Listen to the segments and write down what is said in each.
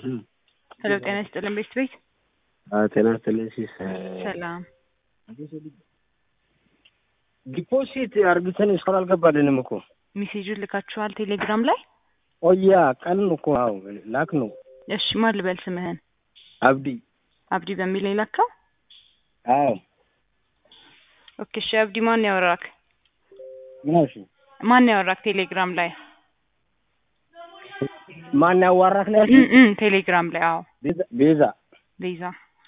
ሄሎ ጤና ይስጥልን ቤት ቤት ጤና ይስጥልኝ ሲስ ሰላም ዲፖዚት አርግተን እስካሁን አልገባልንም እኮ ሜሴጁን ልካችኋል ቴሌግራም ላይ ቆያ ቀን እኮ አዎ ላክ ነው እሺ ማን ልበል ስምህን አብዲ አብዲ በሚል የላከው አዎ ኦኬ እሺ አብዲ ማን ያወራክ ምን አልሽ ማን ያወራክ ቴሌግራም ላይ ማን ያዋራክ ነው እ ያልሽኝ? እ ቴሌግራም ላይ አዎ ቤዛ- ቤዛ ቤዛ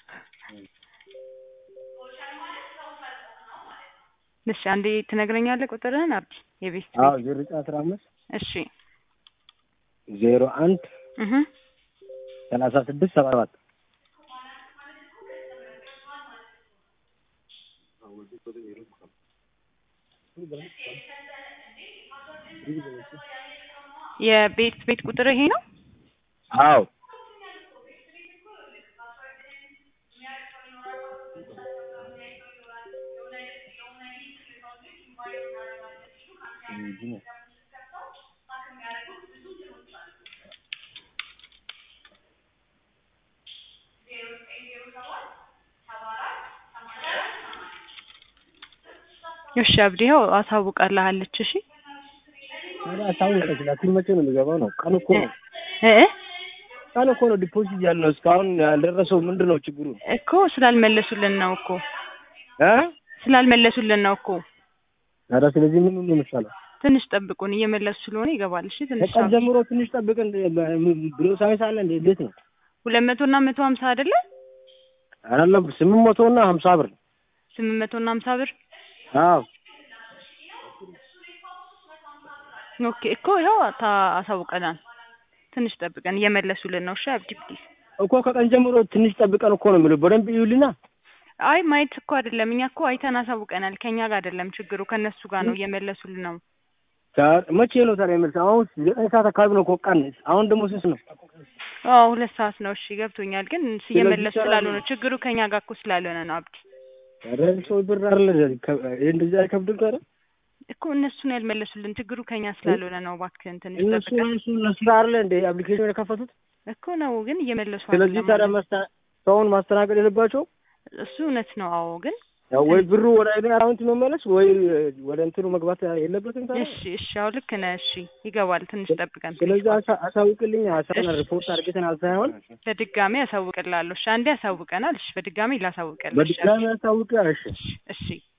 እሺ አንዴ ትነግረኛለህ ቁጥርህን አብዲ የቤት አዎ ዜሮ ዘጠኝ አስራ አምስት እሺ ዜሮ አንድ እህ ሰላሳ ስድስት ሰባ ሰባት የቤት ቤት ቁጥር ይሄ ነው አዎ እሺ አብዲ ይኸው አሳውቃለሃለች እሺ ታዲያ አሳውቀሽ ላኪን መቼ ነው የሚገባው ነው ቀን እኮ ነው እ እ ቀን እኮ ነው ዲፖዚት ያልነው እስካሁን ያልደረሰው ምንድን ነው ችግሩ እኮ ስላልመለሱልን ነው እኮ እ ስላልመለሱልን ነው እኮ ታዲያ ስለዚህ ምን ነው የሚሻለው ትንሽ ጠብቁን እየመለሱ ስለሆነ ይገባል እሺ ትንሽ ከቀን ጀምሮ ትንሽ ጠብቀን ብሎ ሳይንስ አለ እንዴ እንዴት ነው ሁለት መቶ እና መቶ ሀምሳ አይደለ አይደለም ስምንት መቶ እና ሀምሳ ብር ስምንት መቶ እና ሀምሳ ብር አዎ ኦኬ እኮ ይኸው ታ አሳውቀናል ትንሽ ጠብቀን እየመለሱልን ነው እሺ አብዲ ፕሊዝ እኮ ከቀን ጀምሮ ትንሽ ጠብቀን እኮ ነው የሚለው በደንብ ይዩልና አይ ማየት እኮ አይደለም እኛ እኮ አይተን አሳውቀናል ከኛ ጋር አይደለም ችግሩ ከእነሱ ጋር ነው እየመለሱልን ነው ታ- መቼ ነው ታዲያ የመልስ አሁን ዘጠኝ ሰዓት አካባቢ ነው እኮ ቀን አሁን ደግሞ ስንት ነው አዎ ሁለት ሰዓት ነው እሺ ገብቶኛል ግን እየመለሱ ሰላም ስላልሆነ ነው። ችግሩ ከኛ ጋር እኮ ስላልሆነ ነው አብዲ ታዲያ ሰው ብር አይደለ ይሄ እንደዚህ አይከብድም ታዲያ እኮ እነሱን ያልመለሱልን ችግሩ ከኛ ስላልሆነ ነው እባክህን ትንሽ እነሱ ጠብቀን እነሱ እነሱ አይደለ እንደ አፕሊኬሽን የከፈቱት እኮ ነው ግን እየመለሱ ስለዚህ አይደለም ታዲያ ማለት መስታ- ሰውን ማስተናገድ የለባቸው እሱ እውነት ነው አዎ ግን ያው ወይ ብሩ ወደ እኔ አካውንት መመለስ ወይ ወደ እንትኑ መግባት የለበትም ታዲያ እሺ እሺ አዎ ልክ ነህ እሺ ይገባል ትንሽ ጠብቀን ስለዚህ አሳ- አሳውቅልኝ አሳና እሺ። ሪፖርት አድርገናል ሳይሆን በድጋሚ ያሳውቅላለሁ እሺ አንዴ ያሳውቀናል እሺ በድጋሚ ላሳውቅልህ እሺ በድጋሚ አሳውቅ እሺ እሺ